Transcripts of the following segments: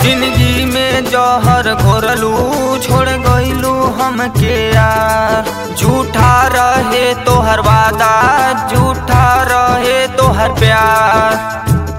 जिंदगी में जहर घोरलू छोड़ गईलू हमके यार झूठा रहे तोहर वादा झूठा रहे तोहर प्यार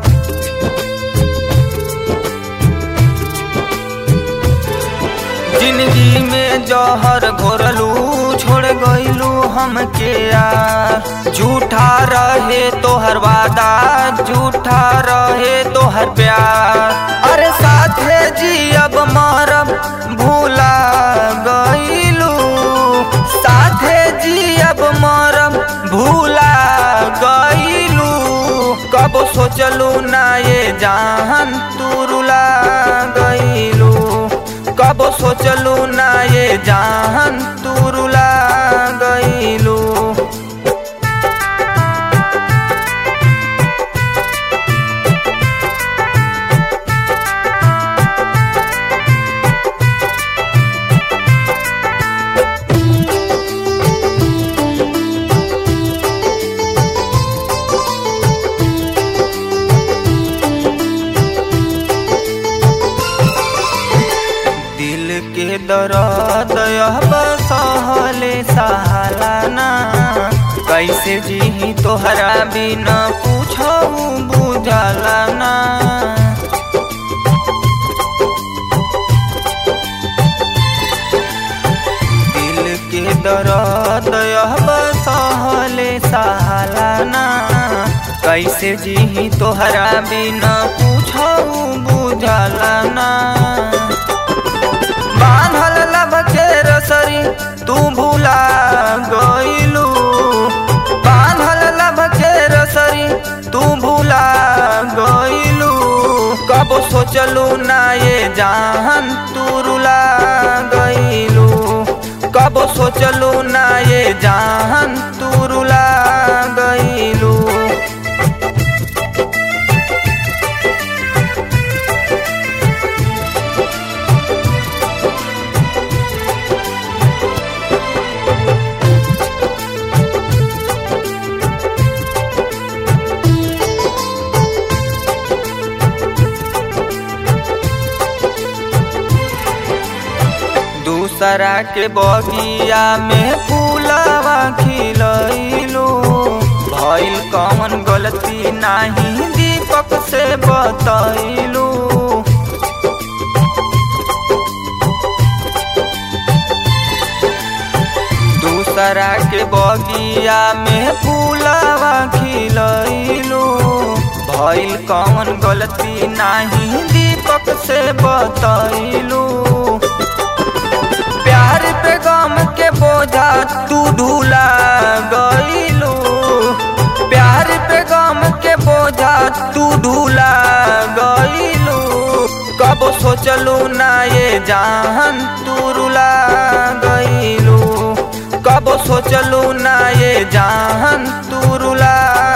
जिंदगी में जहर घोरलू छोड़ गईलू हमके यार झूठा रहे तोहर वादा झूठा रहे तोहर प्यार अरे साथे जी अब मरब भूला गईलू साथे जी अब मरब भूला गईलू कब सोचलू ना ये जान तू रुला गईलू कब सोचलू ना ये जान तू रुला गईलू दिल के दर्द सहले सहालाना कैसे जी तोहरा बिना पूछू बुझलाना दिल के दर्द सहले सहालाना कैसे जी तोहरा बिना पूछू बुझलाना बांधल लब के रसरी तू भूला गईलू बांधल लब के रसरी तू भूला गईलू कब सोचलू ना ये जान तू रुला गईलू कब सोचलू ना ये जान तू रुला गईलू दूसरा के बगिया में फूलवा खिलैलू भइल कौन गलती नाही दीपक से बतैलू दूसरा के बगिया में फूलवा खिलैलू भइल कौन गलती नाही दीपक से बतैलू प्यार पे गम के बोझा तू ढूला गईलू प्यार पे गम के बोझा तू ढूला गईलू कब सोचलू ना ये जान तू रुला गईलू कब सोचलू ना ये जान तू रुला